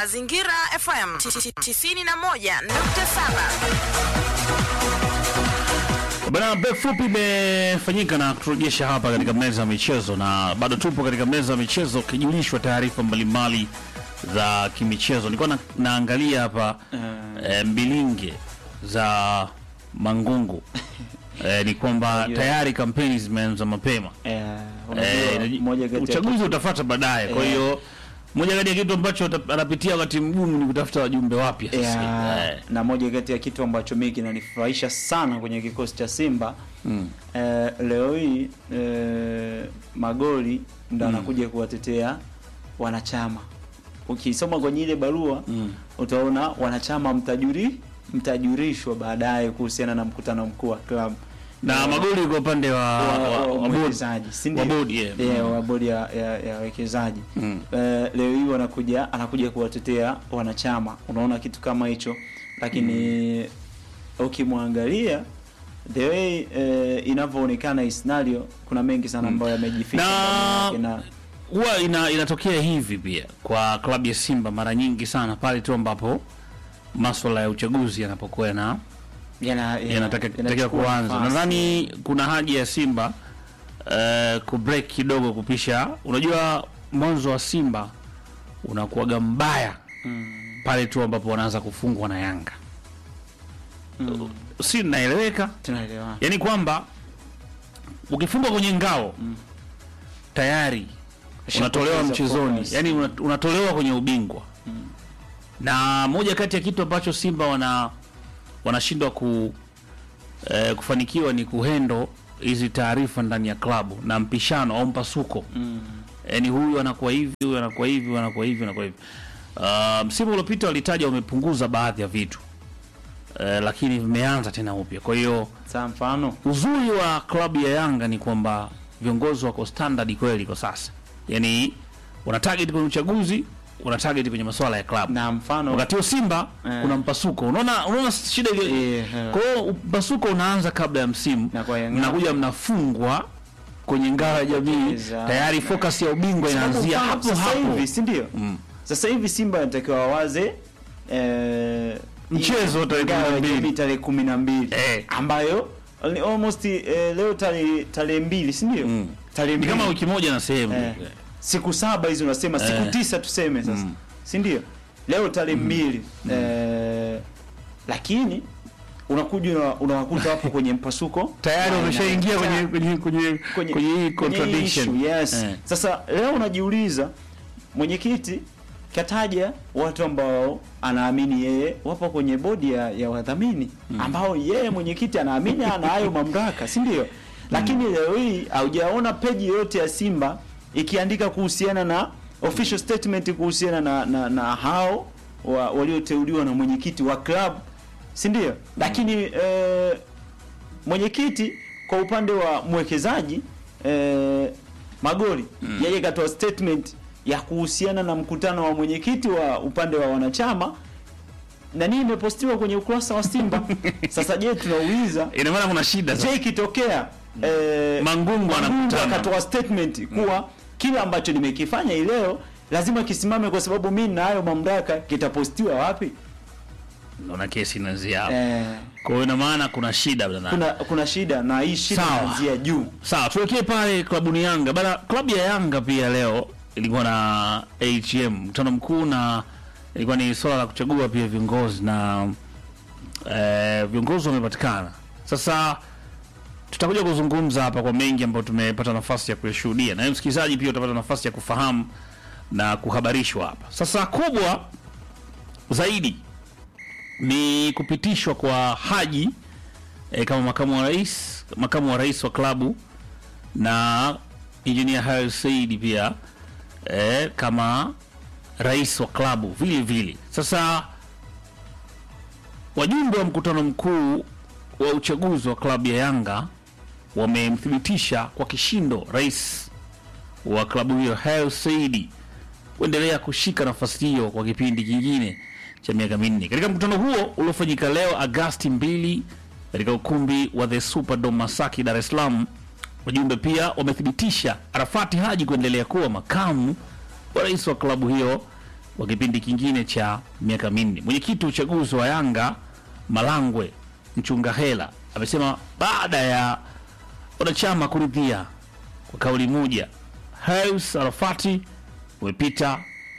Mazingira FM 91.7. Bana, break fupi imefanyika na kuturejesha hapa katika meza ya michezo, na bado tupo katika meza ya michezo ukijulishwa taarifa mbalimbali za kimichezo. Nilikuwa na, naangalia hapa eh, mbilinge za Mangungu eh, ni kwamba Unajua- tayari kampeni zimeanza mapema. Eh, Eh, unajua, moja kati ya uchaguzi utafuata baadaye. Kwa Eh. hiyo moja kati ya kitu ambacho ata- anapitia wakati mgumu ni kutafuta wajumbe wapya sasa. ya, Eh, na moja kati ya kitu ambacho mimi kinanifurahisha sana kwenye kikosi cha Simba mm. eh, leo hii eh, magoli ndo anakuja kuwatetea wanachama. Ukisoma kwenye ile barua Mm. utaona wanachama mtajuri mtajurishwa baadaye kuhusiana na mkutano mkuu wa klabu na magoli kwa upande wa, wa- wa, wa- wa, wa bodi. mwekezaji si ndio? Wa bodi, yeah. Yeah, Mm. wa bodi ya ya ya wawekezaji Mm. Eh, leo hii wanakuja anakuja kuwatetea wanachama, unaona kitu kama hicho, lakini ukimwangalia the way eh, inavyoonekana hii scenario, kuna mengi sana ambayo yamejificha Na- ndani yake na huwa ina, inatokea hivi pia kwa klabu ya Simba mara nyingi sana pale tu ambapo maswala ya uchaguzi yanapokuwa yana yana- yana- yanataka yanatakiwa yanachukua kuanza. nafasi. Nadhani kuna haja ya Simba uh, kubreak kidogo kupisha. Unajua mwanzo wa Simba unakuwaga mbaya Mm, pale tu ambapo wanaanza kufungwa na Yanga, mm, si naeleweka? tunaelewana. Yaani kwamba ukifungwa kwenye ngao tayari unatolewa Ushapoteza mchezoni, focus. yani una- unatolewa kwenye ubingwa. Na moja kati ya kitu ambacho Simba wana wanashindwa ku eh, kufanikiwa ni kuhendo hizi taarifa ndani ya klabu na mpishano au mpasuko Mm, yani huyu anakuwa hivi, huyu anakuwa hivi, huyu anakuwa hivi, anakuwa hivi. Uh, msimu uliopita walitaja wamepunguza baadhi ya vitu uh, lakini vimeanza tena upya. Kwa hiyo saa mfano uzuri wa klabu ya Yanga ni kwamba viongozi wako standard kweli kwa sasa, yani wana target kwenye uchaguzi, wana target kwenye masuala ya klabu. na mfano Wakati wa Simba Eh. kuna mpasuko, unaona unaona shida ile. Eh, eh. Kwa hiyo mpasuko unaanza kabla ya msimu, Na kwa Yanga- mnakuja mnafungwa kwenye ngao ya jamii, Kupoteza. tayari focus ya ubingwa Sababu inaanzia mfano, hapo sasa hapo. hivi si ndio? Mm. Sasa hivi Simba anatakiwa wawaze eh, Mchezo hii- tarehe ngao ya 12. jamii tarehe kumi na mbili Eh. ambayo ni almost eh, leo tarehe tarehe mbili si ndio? Mm. Tarehe Ni mbili kama wiki moja na sehemu. eh, siku saba hizo unasema siku Eh. tisa tuseme sasa Mm. si ndio? Leo tarehe mbili eh, lakini unakuja una- unawakuta hapo kwenye mpasuko Tayari Na wameshaingia ina- kwenye kwenye kwenye kwenye hii contradiction. issue, yes. Eh. Sasa leo unajiuliza mwenyekiti kataja watu ambao anaamini yeye wapo kwenye bodi ya, ya wadhamini ambao yeye mwenyekiti anaamini ana hayo mamlaka, si ndio? Lakini leo hii haujaona peji yote ya Simba ikiandika kuhusiana na official statement kuhusiana na, na, na hao wa, walioteuliwa na mwenyekiti wa club, si ndio? Lakini eh, mwenyekiti kwa upande wa mwekezaji eh, Magoli yeye katoa statement ya kuhusiana na mkutano wa mwenyekiti wa upande wa wanachama na nini imepostiwa kwenye ukurasa wa Simba. Sasa je, tunauliza Ina maana kuna shida je, sasa. ikitokea eh, Mangungu anakutana. akatoa statement kuwa kile ambacho nimekifanya hii leo lazima kisimame kwa sababu mimi nina hayo mamlaka, kitapostiwa wapi? Naona kesi inaanzia hapo. Eh, Kwa hiyo ina maana kuna shida bwana. kuna kuna shida na hii shida Sawa. inaanzia juu. Sawa, tuelekee pale klabuni Yanga. Bana, klabu ya Yanga pia leo ilikuwa na AGM mkutano mkuu, na ilikuwa ni swala la kuchagua pia viongozi na eh, viongozi wamepatikana. Sasa tutakuja kuzungumza hapa kwa mengi ambayo tumepata nafasi ya kuyashuhudia, na wewe msikilizaji pia utapata nafasi ya kufahamu na kuhabarishwa hapa. Sasa kubwa zaidi ni kupitishwa kwa Haji e, kama makamu wa rais makamu wa rais wa klabu na engineer Hersi Said pia e, kama rais wa klabu vile vile. Sasa wajumbe wa mkutano mkuu wa uchaguzi wa klabu ya Yanga wamemthibitisha kwa kishindo rais wa klabu hiyo Hersi Said kuendelea kushika nafasi hiyo kwa kipindi kingine cha miaka minne. Katika mkutano huo uliofanyika leo Agasti mbili katika ukumbi wa the Superdome Masaki, Dar es Salaam, wajumbe pia wamethibitisha Arafati Haji kuendelea kuwa makamu wa rais wa klabu hiyo wa kipindi kingine cha miaka minne. Mwenyekiti wa uchaguzi wa Yanga Malangwe Mchunga Hela amesema baada ya wanachama kuridhia kwa kauli moja, Haus Arafati wamepita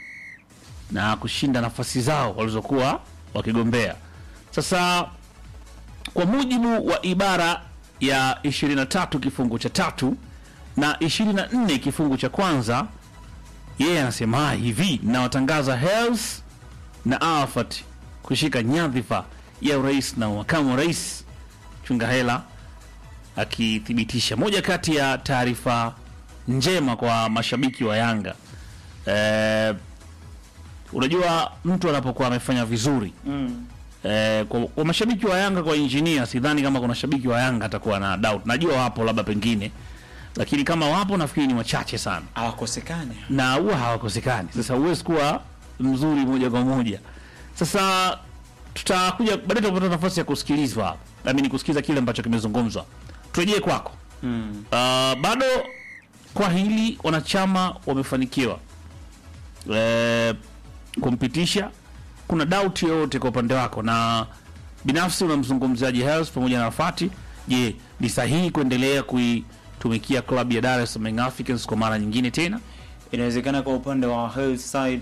na kushinda nafasi zao walizokuwa wakigombea. Sasa kwa mujibu wa ibara ya 23 kifungu cha tatu na 24 kifungu cha kwanza, yeye anasema hivi, nawatangaza Hels na Arafat kushika nyadhifa ya urais na makamu wa rais. Chunga Hela akithibitisha moja kati ya taarifa njema kwa mashabiki wa Yanga. Eh, unajua mtu anapokuwa amefanya vizuri Mm. eh, kwa, kwa mashabiki wa Yanga kwa injinia, sidhani kama kuna shabiki wa Yanga atakuwa na doubt. Najua wapo labda pengine, lakini kama wapo nafikiri ni wachache sana Hawakosekani. na huwa hawakosekani. Sasa huwezi kuwa mzuri moja kwa moja. Sasa tutakuja baadaye, tutapata nafasi ya kusikilizwa hapa, nami ni kusikiliza kile ambacho kimezungumzwa. Turejee kwako. Mm. Uh, bado kwa hili wanachama wamefanikiwa e, kumpitisha. Kuna doubt yoyote kwa upande wako, na binafsi unamzungumzaji Hersi pamoja na Rafati? Je, ni sahihi kuendelea kuitumikia klabu ya Dar es Salaam Young Africans kwa mara nyingine tena? Inawezekana kwa upande wa Health side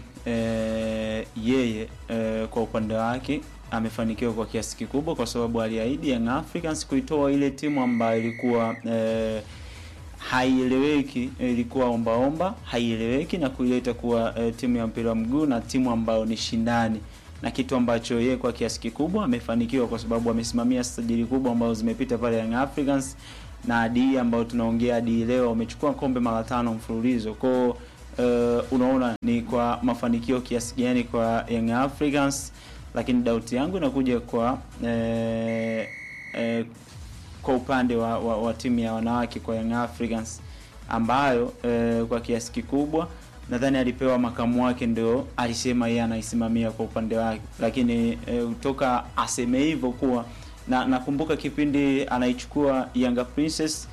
eh, yeye eh, kwa upande wake amefanikiwa kwa kiasi kikubwa, kwa sababu aliahidi Young Africans kuitoa ile timu ambayo ilikuwa eh, haieleweki, ilikuwa ombaomba, haieleweki na kuileta kuwa eh, timu ya mpira wa mguu na timu ambayo ni shindani na kitu ambacho yeye kwa kiasi kikubwa amefanikiwa kwa sababu amesimamia sajili kubwa ambazo zimepita pale Young Africans na hadi hii ambayo tunaongea hadi leo wamechukua kombe mara tano mfululizo kwao. Uh, unaona ni kwa mafanikio kiasi gani kwa Young Africans, lakini dauti yangu inakuja kwa eh, eh, kwa upande wa, wa, wa timu ya wanawake kwa Young Africans ambayo eh, kwa kiasi kikubwa nadhani alipewa makamu wake ndio alisema yeye anaisimamia kwa upande wake, lakini eh, toka aseme hivyo kuwa na nakumbuka kipindi anaichukua Yanga Princess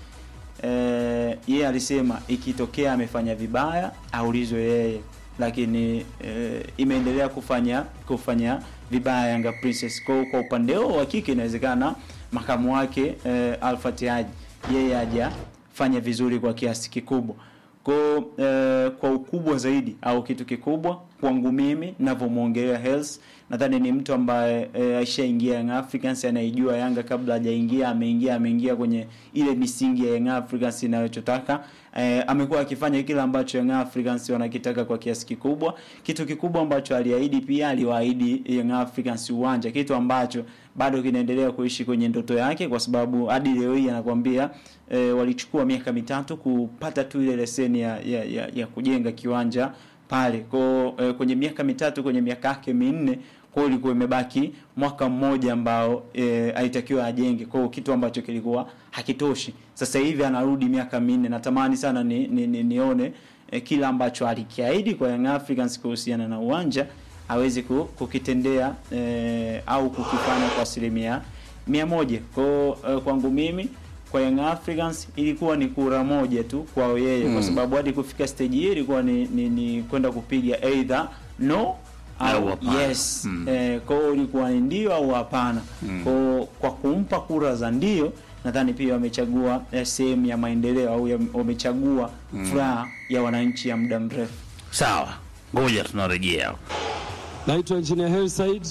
eh, yeye alisema ikitokea amefanya vibaya aulizwe yeye, lakini eh, imeendelea kufanya kufanya vibaya Yanga Princess. Kwa kwa upande wao wa kike inawezekana makamu wake eh, Alfat Haji yeye hajafanya vizuri kwa kiasi kikubwa kwa eh, kwa ukubwa zaidi au kitu kikubwa kwangu mimi ninavyomwongelea Hersi, nadhani ni mtu ambaye eh, aishaingia Young Africans, anaijua Yanga kabla hajaingia, ameingia ameingia kwenye ile misingi ya Young Africans inayotaka. Eh, amekuwa akifanya kile ambacho Young Africans wanakitaka kwa kiasi kikubwa. Kitu kikubwa ambacho aliahidi pia, aliwaahidi Young Africans uwanja, kitu ambacho bado kinaendelea kuishi kwenye ndoto yake, kwa sababu hadi leo hii anakuambia eh, walichukua miaka mitatu kupata tu ile leseni ya, ya, ya, ya kujenga kiwanja pale kwa eh, kwenye miaka mitatu kwenye miaka yake minne kwa hiyo ilikuwa imebaki mwaka mmoja ambao eh, alitakiwa ajenge kwa hiyo kitu ambacho kilikuwa hakitoshi sasa hivi anarudi miaka minne natamani sana ni, ni, ni, nione eh, kila ambacho alikiahidi kwa Young Africans kuhusiana na uwanja awezi ku- kukitendea eh, au kukifanya kwa asilimia mia moja kwa hiyo eh, kwangu mimi kwa Young Africans ilikuwa ni kura moja tu kwao yeye mm. kwa sababu hadi kufika stage hii ilikuwa ni, ni, ni kwenda kupiga either no Au au hapana. yes Mm. eh, kwa hiyo ilikuwa ni ndio au hapana mm. kwa, kwa kumpa kura za ndio nadhani pia wamechagua eh, sehemu ya maendeleo au ya- wamechagua furaha ya wananchi ya muda mrefu Sawa, ngoja tunarejea. Naitwa Engineer Hersi Said,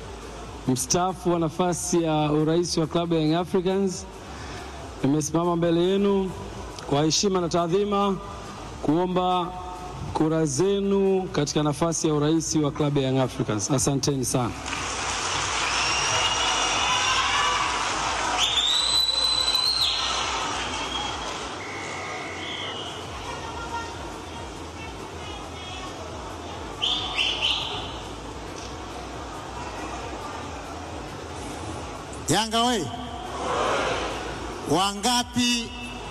mstaafu wa nafasi ya urais wa klabu ya Young Africans. Nimesimama mbele yenu kwa heshima na taadhima kuomba kura zenu katika nafasi ya urais wa klabu ya Young Africans. Asanteni sana. Yanga we, wangapi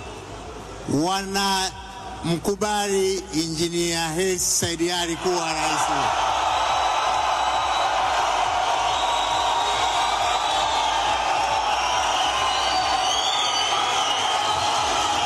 wana mkubali injinia Hersi Said Ali kuwa rais?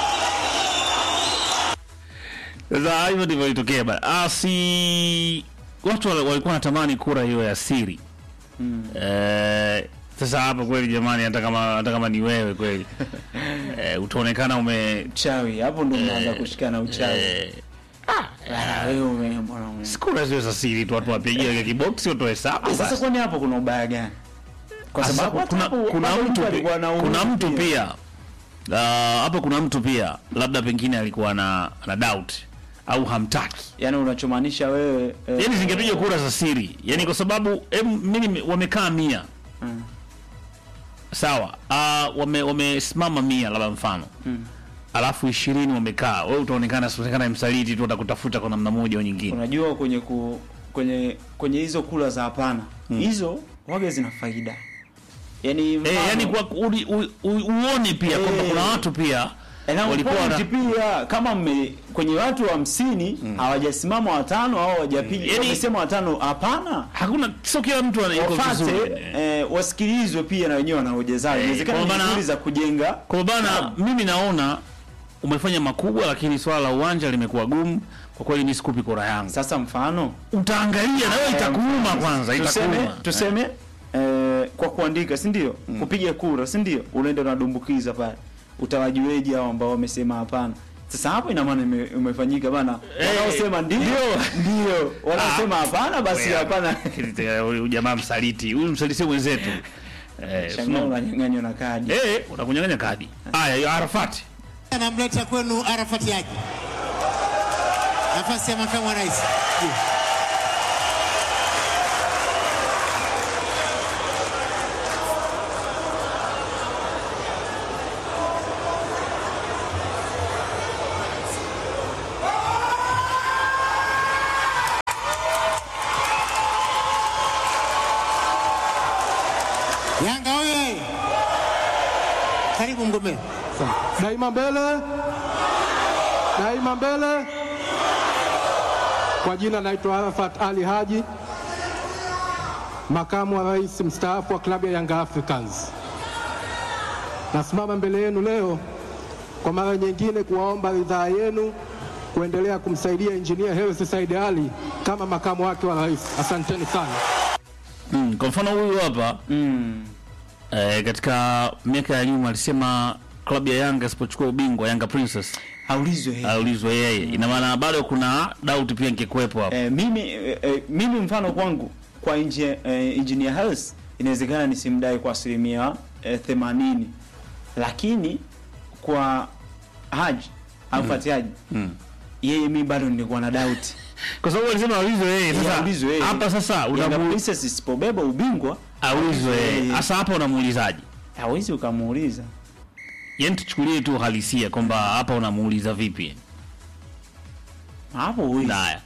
Sasa hivyo ndivyo ilitokea bana. Ah, si watu wal- walikuwa wanatamani kura hiyo ya siri eh, sasa hapa kweli jamani, hata kama hata kama ni wewe kweli eh, utaonekana ume Uchawi hapo ndo mnaanza kushikana uchawi. eh, Ah, wewe ume- mbona ume- si kura zio za siri tu, watu wapigie kwa kiboksi watoe hesabu Ah, Sasa basi. kwani hapo kuna ubaya gani? Kwa Sasa sababu hata kuna, hapo kuna bado mtu alikuwa pi- anaumwa kuna mtu pia Ah, hapo kuna mtu pia labda pengine alikuwa na na doubt au hamtaki Yaani unachomaanisha wewe eh, yani zingepiga kura za siri yani kwa sababu em, mimi wamekaa mia Mm. sawa uh, wame wamesimama mia labda mfano Mm. alafu ishirini wamekaa wewe utaonekana sionekana msaliti tu atakutafuta kwa namna moja au nyingine unajua kwenye ku, kwenye kwenye hizo kula za hapana hizo waga zina faida yani eh, yani kwa uli, u, u, uone pia kwamba Eh. kuna watu pia na walikuwa point wana- pia kama mme, kwenye watu hamsini hawajasimama watano au hawajapiga Yani- wamesema watano hapana hakuna sio kila mtu ana- yuko wafate vizuri eh, wasikilizwe pia na wenyewe wana hoja zao Eh, inawezekana kwa ni maana- nzuri za kujenga Kwa bana, mimi naona umefanya makubwa, lakini swala la uwanja limekuwa gumu kwa kweli. Ni sikupi kura yangu, sasa mfano utaangalia na wewe itakuuma kwanza, tuseme itakuuma tuseme eh, kwa kuandika si ndio kupiga kura si ndio unaenda unadumbukiza pale utawajueje hao ambao wamesema hapana sasa hapo ina maana ime- umefanyika bana Eh, wanaosema ndio ndio wanaosema hapana basi Wewe, hapana huyu jamaa msaliti, huyu msaliti sio mwenzetu eh, shangaa sio- unanyang'anywa na kadi eh, unakunyang'anya kadi. Haya, hiyo Arafati Anamleta kwenu Arafat Haji, nafasi ya makamu wa rais. Yanga oye! Karibu mgombea. Daima mbele, daima mbele. Kwa jina naitwa Arafat Ali Haji, makamu wa rais mstaafu wa klabu ya Young Africans. Nasimama mbele yenu leo kwa mara nyingine kuwaomba ridhaa yenu kuendelea kumsaidia injinia Hersi Said Ali kama makamu wake wa rais. Asanteni sana. mm, kwa mfano huyu hapa mm. eh, katika miaka ya nyuma alisema klabu ya Yanga isipochukua ubingwa Yanga Princess aulizwe yeye. aulizwe yeye. Ina maana bado kuna doubt pia ingekuwepo hapo. Eh, mimi eh, eh, mimi mfano kwangu kwa inje, eh, engineer Hersi inawezekana nisimdai kwa asilimia eh, themanini lakini kwa Haji au Fati Haji Mm. yeye mi bado nilikuwa na doubt Kwa sababu alisema aulizwe yeye. Yeye Sasa aulizwe yeye. hapa sasa Yanga unamu Princess isipobeba ubingwa aulizwe yeye. yeye. Sasa hapa unamuulizaje? hawezi ukamuuliza Yaani tuchukulie tu halisia kwamba hapa unamuuliza vipi? hapo huwezi. Haya.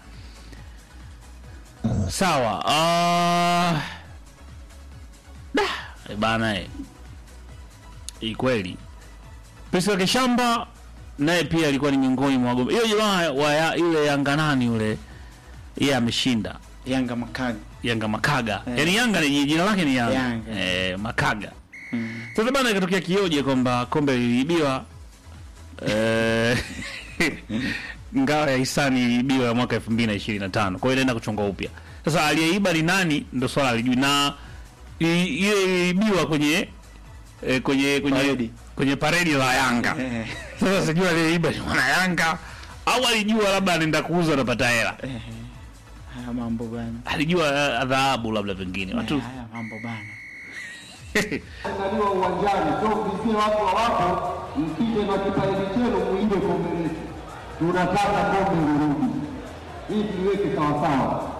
Sawa. Uh... Da, eh, bana eh. Hii kweli. Priscilla Kishamba naye pia alikuwa ni miongoni mwa wagombea. Hiyo jamaa wa ya, yule Yanga nani yule? Yeye ameshinda. Yanga Makaga Yanga Makaga. Eh. Yaani Yanga ni jina lake ni Yanga. Yanga. Eh, Makaga. mm. Sasa bana ikatokea kioje kwamba kombe liliibiwa eh, ngao ya hisani iliibiwa ya mwaka 2025. Kwa hiyo inaenda kuchongwa upya. Sasa aliyeiba ni nani ndio swala alijui na i- ile iliibiwa kwenye eh, kwenye kwenye Paredi. kwenye paredi la Yanga. Eh, Sasa sijui aliyeiba ni mwana Yanga au alijua labda anaenda kuuza anapata hela. eh, haya mambo bana Alijua eh, dhahabu labda pengine. Watu haya mambo bana Andaliwa uwanjani, sio mvizie watu wa wako, mpige na kipaji chenu muibe kombe letu. Tunataka kombe lirudi, hii tuliweke sawasawa.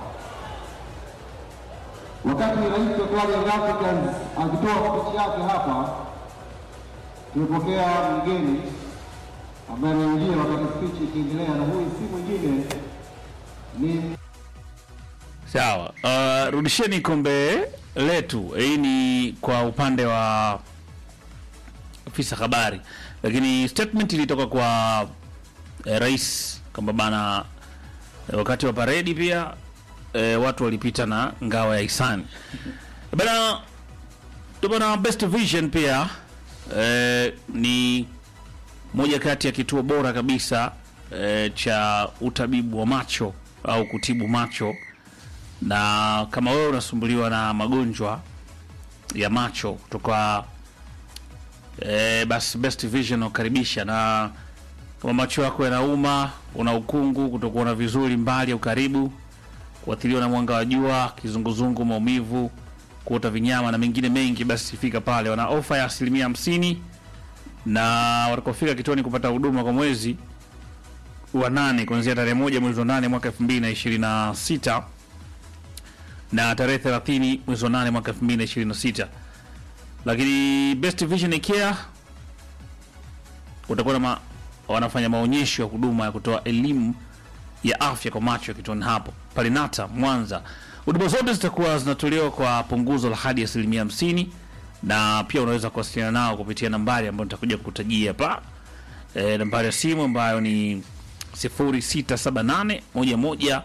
Wakati rais wa klabu ya Young Africans akitoa spichi yake hapa, tumepokea mgeni ambaye anaingia wakati spichi ikiendelea, na huyu si mwingine ni Sawa. Uh, rudisheni kombe letu. Hii ni kwa upande wa ofisa habari, lakini statement ilitoka kwa eh, rais kwamba bana eh, wakati wa paredi pia eh, watu walipita na ngao ya hisani bana ndio bana Best Vision pia eh, ni moja kati ya kituo bora kabisa eh, cha utabibu wa macho au kutibu macho na kama wewe unasumbuliwa na magonjwa ya macho kutoka e, basi Best Vision ukaribisha, na kama macho yako yanauma, una ukungu, kutokuona vizuri mbali au karibu, kuathiriwa na mwanga wa jua, kizunguzungu, maumivu, kuota vinyama na mengine mengi, basi fika pale. Wana ofa ya asilimia hamsini na watakofika kituoni kupata huduma kwa mwezi wa nane kuanzia tarehe moja mwezi wa nane mwaka elfu mbili na ishirini na sita na tarehe 30 mwezi wa nane mwaka 2026. Lakini Best Vision Care utakuwa na ma, wanafanya maonyesho ya huduma ya kutoa elimu ya afya kwa macho kituoni hapo pale Nata Mwanza. Huduma zote zitakuwa zinatolewa kwa punguzo la hadi asilimia hamsini, na pia unaweza kuwasiliana nao kupitia nambari ambayo nitakuja kukutajia hapa e, nambari ya simu ambayo ni 0678 11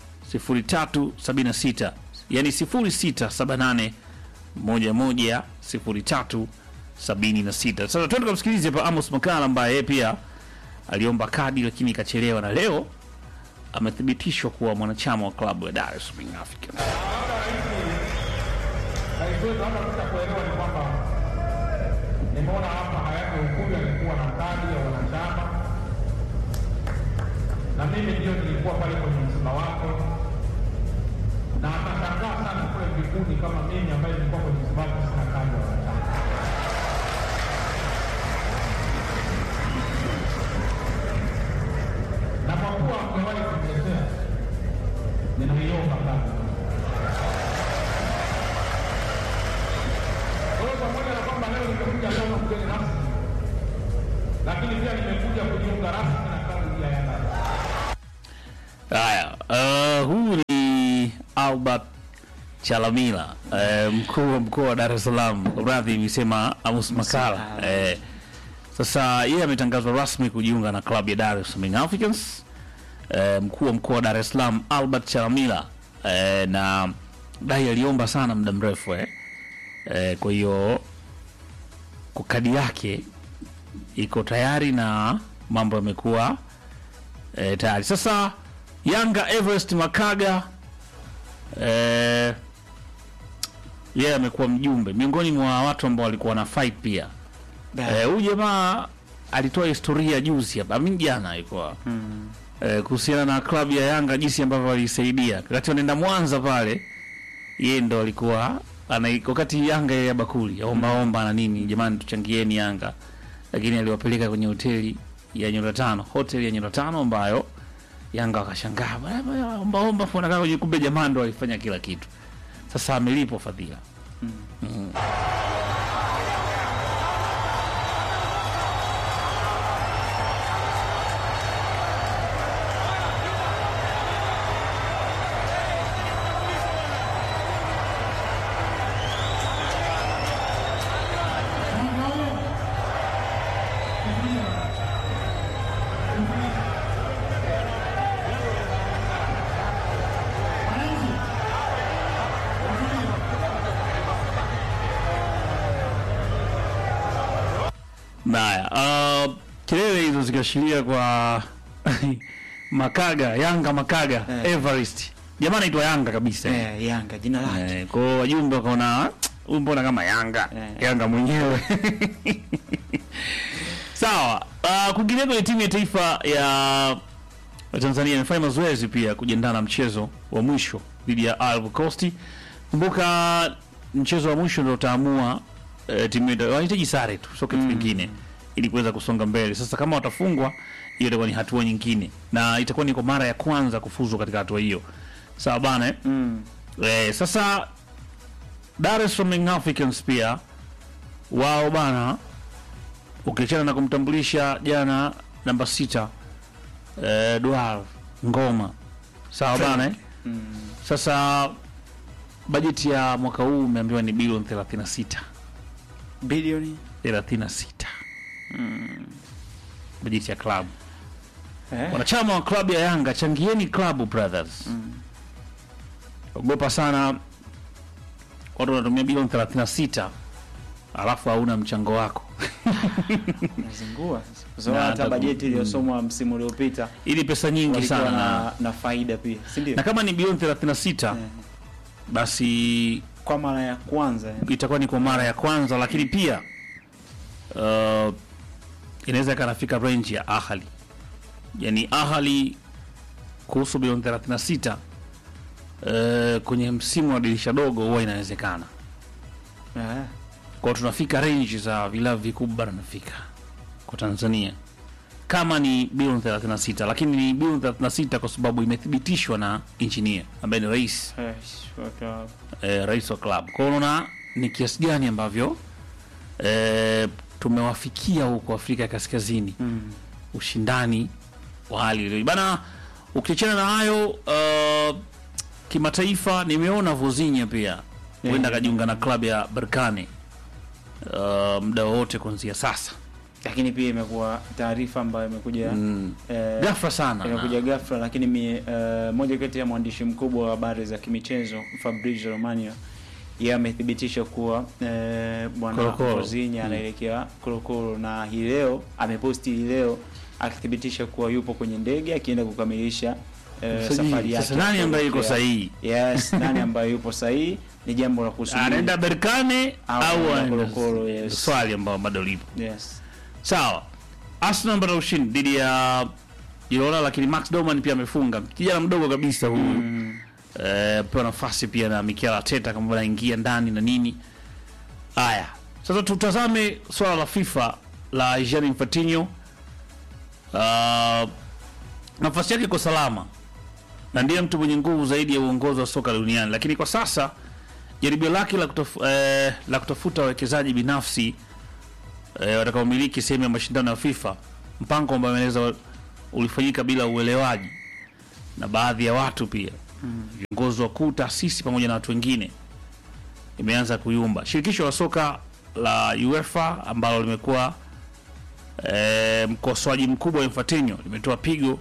0376 yani 0678 11 0376. Sasa twende kumsikilize hapa Amos Makala ambaye yeye pia aliomba kadi lakini ikachelewa, na leo amethibitishwa kuwa mwanachama wa klabu ya Dar es Salaam Africans. Rais wetu hata kuta kuelewa ni kwamba nimeona hapa hayati Ukulu alikuwa na kadi ya wanachama, na mimi ndio nilikuwa pale kwenye msiba wako, na atashangaa sana kule mbinguni kama mimi ambaye nilikuwa kwenye msiba wako sina kadi ya wanachama. Na kwa kuwa amewahi kuniletea, ninaiomba kadi. Kwa hiyo pamoja na kwamba leo nimekuja kama mgeni rasmi, lakini pia nimekuja kujiunga rasmi na klabu ya Yanga. Haya, uh, huyu ni Albert Chalamila uh, mkuu wa mkoa wa Dar es Salaam. Radhi, imesema Amos Makala. Eh, sasa yeye ametangazwa rasmi kujiunga na klabu ya Dar es Salaam Young Africans. Eh, mkuu wa mkoa wa Dar es Salaam Albert Chalamila eh, na dai aliomba sana muda mrefu eh. Eh, kwa hiyo kwa kadi yake iko tayari na mambo yamekuwa eh, tayari sasa. Yanga Everest Makaga eh, yeye amekuwa mjumbe miongoni mwa watu ambao walikuwa na fight pia. Eh, Huyu jamaa alitoa historia juzi hapa, mimi jana alikuwa eh, kuhusiana na klabu ya Yanga jinsi ambavyo walisaidia wakati wanaenda Mwanza pale, yeye ndo alikuwa ana wakati Yanga ya bakuli omba omba na nini, jamani tuchangieni Yanga, lakini aliwapeleka kwenye hoteli ya nyota tano, hoteli ya nyota tano ambayo Yanga wakashangaa "Bwana, bwana, omba omba, funa kama kwenye kumbe jamaa ndo alifanya kila kitu. Sasa amelipwa fadhila. Mm. Haya, uh, kelele hizo zikiashiria kwa Makaga, Yanga Makaga, Eh. Everest. Jamaa anaitwa Yanga kabisa. Eh, Yanga jina lake. Eh, kwa hiyo wajumbe wakaona "Ah, huyu mbona kama Yanga Eh. Yanga mwenyewe sawa. Uh, kwingineko kwenye timu ya taifa ya ya Tanzania imefanya mazoezi pia kujiandaa na mchezo wa mwisho dhidi ya Ivory Coast. Kumbuka mchezo wa mwisho ndio utaamua eh, timu yetu wanahitaji sare tu, sio kitu kingine ili kuweza kusonga mbele. Sasa kama watafungwa, hiyo itakuwa ni hatua nyingine na itakuwa ni kwa mara ya kwanza kufuzu katika hatua hiyo. Sawa bana eh? Mm. Eh, sasa Dar es Salaam Young Africans pia wao bana, ukiachana na kumtambulisha jana namba sita eh, Dual Ngoma, sawa bana eh? Sasa bajeti ya mwaka huu umeambiwa ni bilioni 36 Bilioni 36 bajeti ya klabu. eh. Wanachama wa klabu ya Yanga, changieni klabu brothers. Ogopa sana watu wanatumia bilioni 36 alafu hauna mchango wako. Nazingua sasa. Kwa sababu Na hata ataku- bajeti iliyosomwa msimu uliopita Ili pesa nyingi walikuwa sana na, na faida pia, si ndio? na kama ni bilioni 36 Eh. basi kwa mara ya kwanza yani. itakuwa ni kwa mara ya kwanza, lakini pia uh, inaweza ikanafika range ya Ahali, yani Ahali kuhusu bilioni 36 uh, kwenye msimu wa dirisha dogo huwa inawezekana. Eh, Kwa tunafika range za vilabu vikubwa barani Afrika kwa Tanzania kama ni bilioni 36, lakini ni bilioni 36 kwa sababu imethibitishwa na engineer ambaye ni rais eh, waka- eh, rais wa club. Kwa hiyo unaona ni kiasi gani ambavyo eh, tumewafikia huko Afrika ya Kaskazini mm. ushindani wa hali ile bana. Ukiachana na hayo uh, kimataifa, nimeona Vozinha pia huenda akajiunga na klabu ya Berkane uh, muda wowote kuanzia sasa. lakini pia imekuwa taarifa ambayo imekuja Mm. eh, Ghafla sana imekuja ghafla, lakini mi, eh, moja kati ya mwandishi mkubwa wa habari za kimichezo Fabrizio Romano yeye amethibitisha kuwa eh, bwana Korokoro. Vozinha anaelekea Korokoro na hii leo ameposti hii leo akithibitisha kuwa yupo kwenye ndege akienda kukamilisha eh, Msajili. safari yake. Sasa nani ambaye yuko kuelekea- sahihi? Yes, nani ambaye yupo sahihi ni jambo la kusubiri. anaenda Berkane Au au anaenda anaenda- Korokoro, yes. swali ambao bado lipo Yes. sawa. Arsenal amepata ushindi dhidi ya Girona, lakini Max Doman pia amefunga, kijana mdogo kabisa huyu Mm. eh, pewa nafasi pia na Mikel Arteta kama anaingia ndani na nini. Haya, sasa tutazame swala la FIFA la Gianni Infantino. Uh, nafasi yake iko salama na ndiye mtu mwenye nguvu zaidi ya uongozi wa soka duniani, lakini kwa sasa jaribio lake la, kutaf, eh, la kutafuta wawekezaji binafsi eh, watakaomiliki sehemu ya mashindano ya FIFA, mpango ambao ameeleza ulifanyika bila uelewaji na baadhi ya watu pia viongozi wakuu, taasisi pamoja na watu wengine, imeanza kuyumba. Shirikisho la soka la UEFA ambalo limekuwa e, mkosoaji mkubwa wa Infantino limetoa pigo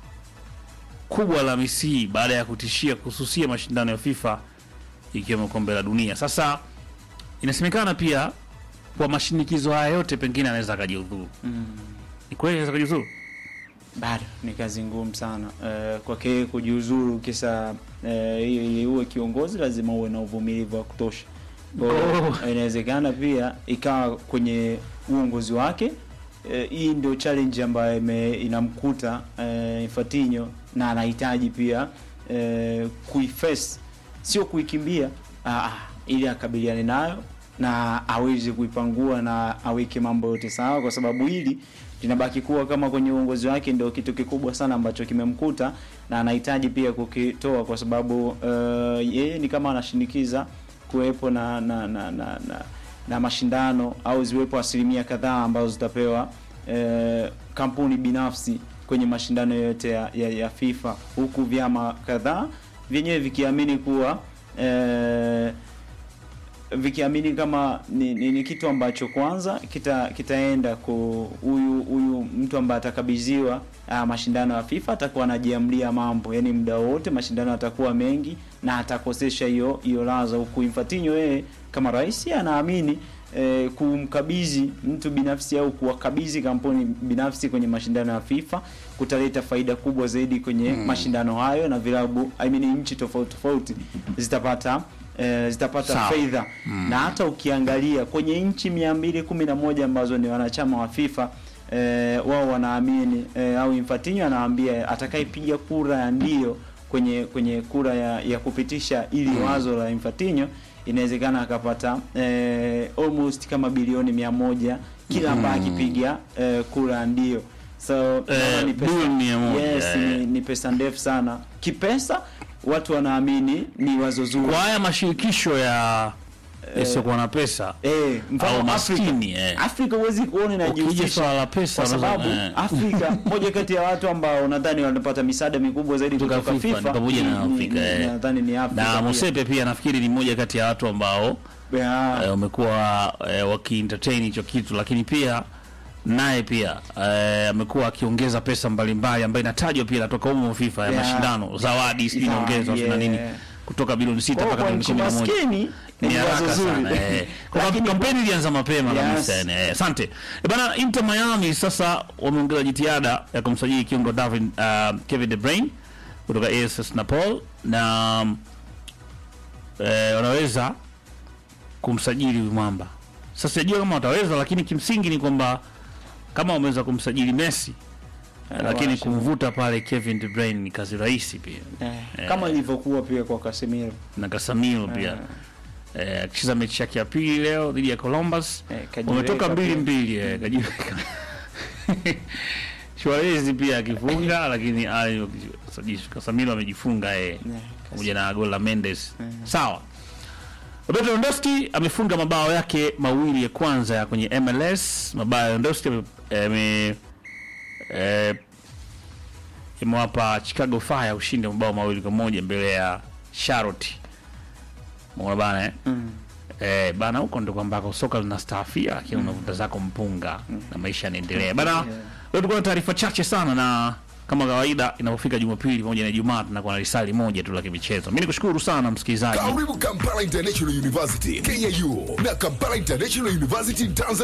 kubwa la misii baada ya kutishia kususia mashindano ya FIFA ikiwemo kombe la dunia. Sasa inasemekana pia kwa mashinikizo haya yote pengine anaweza akajiudhuru. Ni kweli anaweza akajiudhuru? bado ni kazi ngumu sana uh, kwake kujiuzuru kisa eh, ili uwe kiongozi lazima uwe na uvumilivu wa kutosha Kwa hiyo, Oh. inawezekana pia ikawa kwenye uongozi wake eh, hii ndio challenge ambayo ime- inamkuta eh, Infantino na anahitaji pia eh, kuiface sio kuikimbia ah, ah, ili akabiliane nayo na aweze kuipangua na aweke mambo yote sawa, kwa sababu hili linabaki kuwa kama kwenye uongozi wake ndio kitu kikubwa sana ambacho kimemkuta na anahitaji pia kukitoa, kwa sababu uh, yeye ni kama anashinikiza kuwepo na na, na, na, na na mashindano au ziwepo asilimia kadhaa ambazo zitapewa eh, kampuni binafsi kwenye mashindano yote ya, ya, ya FIFA huku vyama kadhaa vyenyewe vikiamini kuwa eh, vikiamini kama ni, ni, ni kitu ambacho kwanza kita kitaenda ku huyu huyu mtu ambaye atakabidhiwa ah, mashindano ya FIFA atakuwa anajiamlia mambo, yani muda wote mashindano atakuwa mengi na atakosesha hiyo hiyo laza, huku Infantino yeye kama rais anaamini eh, kumkabidhi mtu binafsi au kuwakabidhi kampuni binafsi kwenye mashindano ya FIFA kutaleta faida kubwa zaidi kwenye mashindano hayo, na vilabu I mean nchi tofauti tofauti zitapata eh, zitapata Sawa. fedha na hata ukiangalia kwenye nchi mia mbili kumi na moja ambazo ni wanachama wa FIFA eh, wao wanaamini eh, au Infantino anawaambia atakayepiga kura ya ndio kwenye kwenye kura ya, ya kupitisha ili wazo la Infantino inawezekana akapata eh, almost kama bilioni mia moja kila ambaye akipiga eh, kura ya ndio so naona ni pesa- bilioni mia moja, yes, eh. ni, ni pesa ndefu sana kipesa watu wanaamini ni wazo zuri Kwa haya mashirikisho ya yasiokuwa na pesa Eh, mfano au Afrika. maskini eh. Afrika huwezi kuona Ukija inajihusisha swala la pesa kwa unaweza- sababu eh. Afrika moja kati ya watu ambao nadhani wanapata misaada mikubwa zaidi Kutoka kutoka FIFA, FIFA, ni pamoja na ni- Afrika, ni- eh. nadhani ni Afrika na pia. Mosepe pia nafikiri ni mmoja kati ya watu ambao Yeah. eh, wamekuwa eh, wakientertain hicho kitu, lakini pia naye pia eh, amekuwa akiongeza pesa mbalimbali ambayo inatajwa pia inatoka humo FIFA ya Yeah. mashindano, zawadi sijui Zawadi, inaongezwa sijui na nini yeah. kutoka bilioni sita Kwa hiyo mpaka kwa bilioni nchi kumi na moja maskini ni ni wazo haraka zuri. sana eh. Kwa Lakini kampeni ilianza mapema Yes. kabisa yani, eh. Asante Eh, bana. Inter Miami sasa wameongeza jitihada ya kumsajili kiungo David uh, Kevin De Bruyne kutoka AS Napoli na eh, wanaweza kumsajili huyu mwamba. Sasa sijajua kama wataweza, lakini kimsingi ni kwamba kama wameweza kumsajili Messi eh, lakini waache. kumvuta pale Kevin De Bruyne ni kazi rahisi pia eh, kama ilivyokuwa pia kwa Casemiro na Casemiro pia eh, akicheza mechi yake ya pili leo dhidi ya Columbus Eh, kajiweka wametoka mbili pia. mbili eh, kajiweka Suarez pia akifunga lakini ayo Casemiro amejifunga eh, Eh, pamoja na goli la Mendes sawa. Roberto Lewandowski amefunga mabao yake mawili ya kwanza ya kwenye MLS. Mabao ya Lewandowski ame- ame- eh, imewapa Chicago Fire ushindi wa mabao mawili kwa moja mbele ya Charlotte. Umeona bana eh? Mm. Eh, bana huko ndo kwambako soka linastaafia lakini unavuta zako mpunga na maisha yanaendelea. Bana leo tulikuwa na taarifa chache sana na kama kawaida inapofika Jumapili pamoja na Ijumaa tunakuwa na risali moja tu la kimichezo. Mimi nikushukuru sana msikilizaji. Karibu Kampala International University KIU na Kampala International University Tanzania.